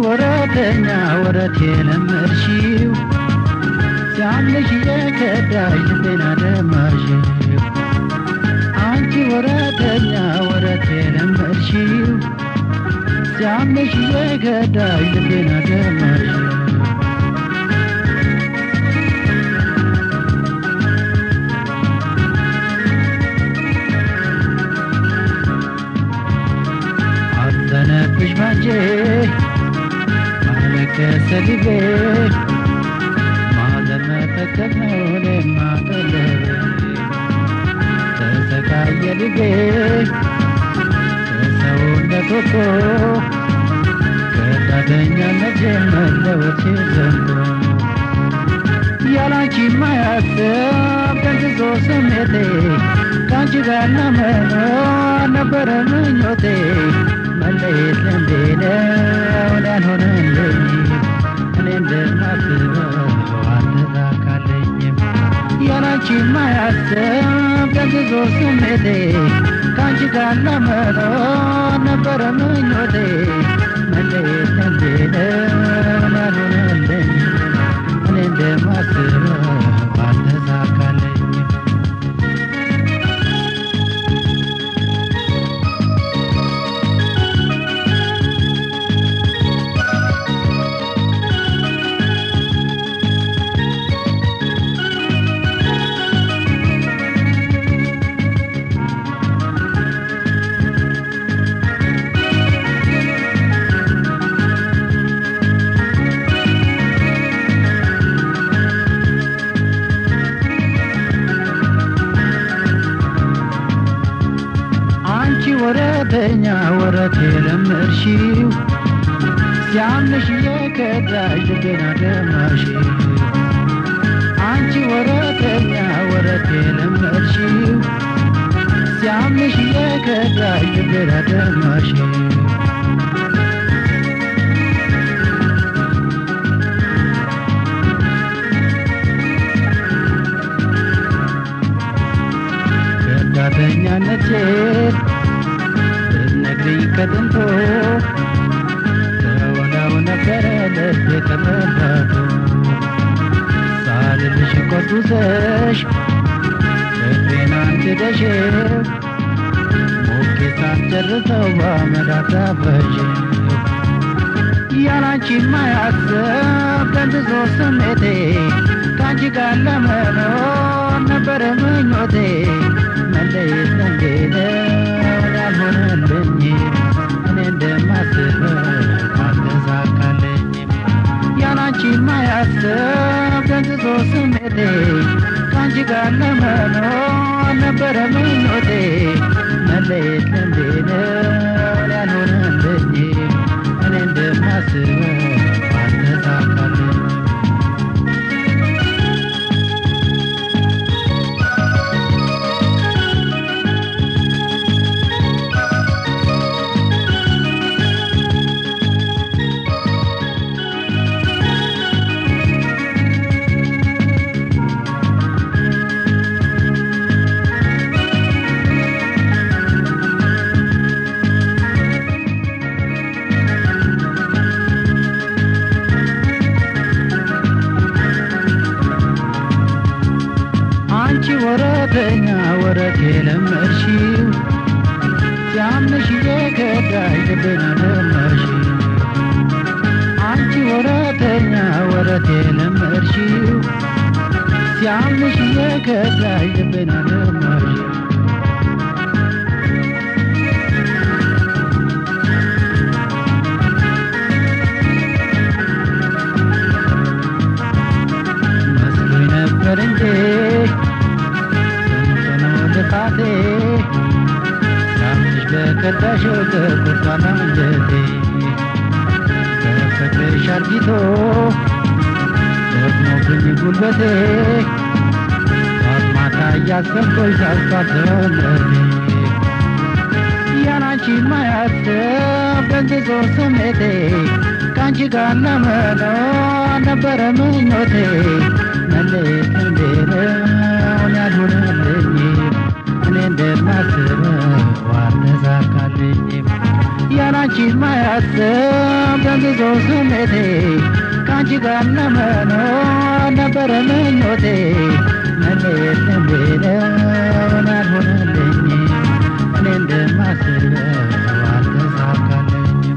ወረተኛ ወረት የለመድሽው ሲያምሽ የከዳሽ ልቤን አደማሽው አንቺ ወረተኛ ወረት የለመድሽው ሲያምሽ የከዳሽ ልቤን አደማሽው አዘነብሽ ባንጄ አለቀሰ ልቤ ማዘን መጠቀም ነው እኔማ ቀለቤ ተሰቃየ ልቤ ከሰውነት ወጥቶ ከዳተኛነት መለወጥ ዘንድሮ ያላንቺ ማያስብ ደንዝዞ ስሜቴ ከአንቺ ጋር ለመኖር ነበረ ምኞቴ መለየት ልምዴ ነው ያልሆነልኝ እኔ እንደማስበው አልተሳካልኝም ያላንቺ ማያስብ ደንዝዞ ስሜቴ ከአንቺ ጋር ለመኖር ነበረ ምኞቴ መለየት ልምዴ ነው ያልሆነልኝ እኔ እንደማስበው አልተሳካልኝም አንቺ ወረተኛ ወረት የለመድሽው ሲያምሽ የከዳሽ ልቤን አደማሽው አንቺ ወረተኛ ወረት የለመድሽው ሲያምሽ የከዳሽ ልቤን አደማሽው ከዳተኛነቴን ብትነግሪኝ ከጥንቶ ተወላው ነበረ ልቤ ከመባቶ ሳልልሽ ቆጡሰሽ ልቤን አንድደሽው ሞኬ ሳትጨርሰው በአመድ አታፈሽው ያላንቺ ማያስብ ደንዝዞ ስሜቴ ከአንቺ ጋር ለመኖር ነበረ ምኞቴ መለየት ልምዴ ነው ያልሆነልኝ እኔ እንደማስበው አልተሳካልኝም ያላንቺ ማያስብ ደንዝዞ ስሜቴ ከአንቺ ጋር ለመኖር ነበረ ምኞቴ መለየት ልምዴ ነው ያልሆነልኝ እኔ እንደማስበው አልተሳካልኝም አንቺ ወረተኛ ወረት የለመድሽው ሲያምሽ የከዳሽ ልቤን አደማሽው አንቺ ወረተኛ ወረት የለመድሽው ሲያምሽ የከዳሽ ልቤን አደማሽው መስሎኝ ነበር እንዴ ስንት ነው ልፋቴ ሳምሽ በከዳሽው ተቆርጧል አንጀቴ ከፍቅርሽ አርጊቶ ደክሞብኝ ጉልበቴ ጠዋት ማታ እያሰብኩሽ ሳስታሰለቴ ያላንቺ ማያስብ ደንዝዞ ስሜቴ ከአንቺ ጋር ለመኖር ነበረ ምኞቴ መለየት እንዴት ነው ያልሆነልኝ እኔ እንደማስበው አልተሳካልኝም ያላንቺ ማያስብ ደንዝዞ ስሜቴ ከአንቺ ጋር ለመኖር ነበረ ምኞቴ መለየት ብለውን አልሆነልኝም እኔ እንደማስበው አልተሳካልኝም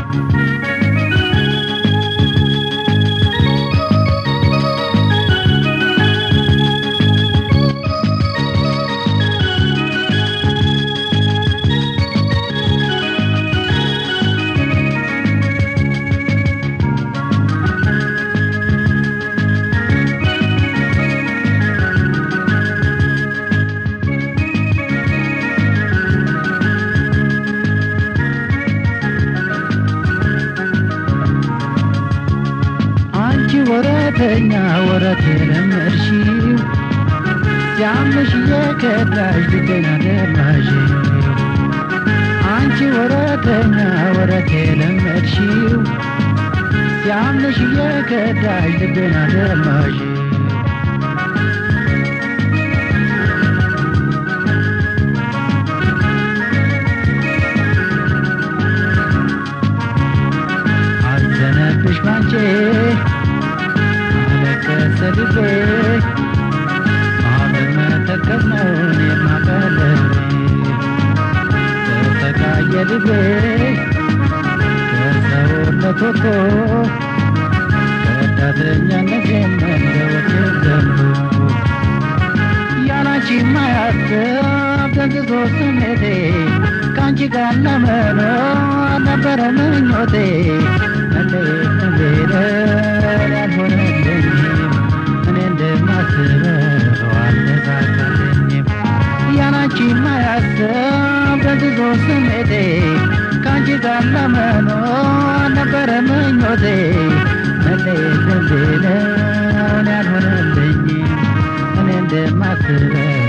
አንቺ ወረተኛ ወረት የለመድሽው ሲያምሽ እየከዳሽ ልቤን አደማሽው አንቺ ወረተኛ ወረት የለመድሽው ሲያምሽ እየከዳሽ ልቤን አደማሽው አዘነብሽ ባንቺ አለቀሰ ልቤ ማመን መተከዝ ነው እኔማ ቀለቤ ተሰቃየ ልቤ ከሰውነት ወጥቶ ከዳተኛነቴም እንደ ወቴል ዘንቦ ያላንቺ ማያስብ ደንዝዞ ስሜቴ ከአንቺ ጋር ለመኖር ነበረ ምኞቴ መለየት ብለን ያልሆነልኝም እኔ እንደማስበው አልተሳካልኝም ያላንቺ ማያስብ ደንዝዞ ስሜቴ ከአንቺ ጋር ለመኖር ነበረ ምኞቴ መለየት ብለን ያልሆነልኝም እኔ እንደማስበው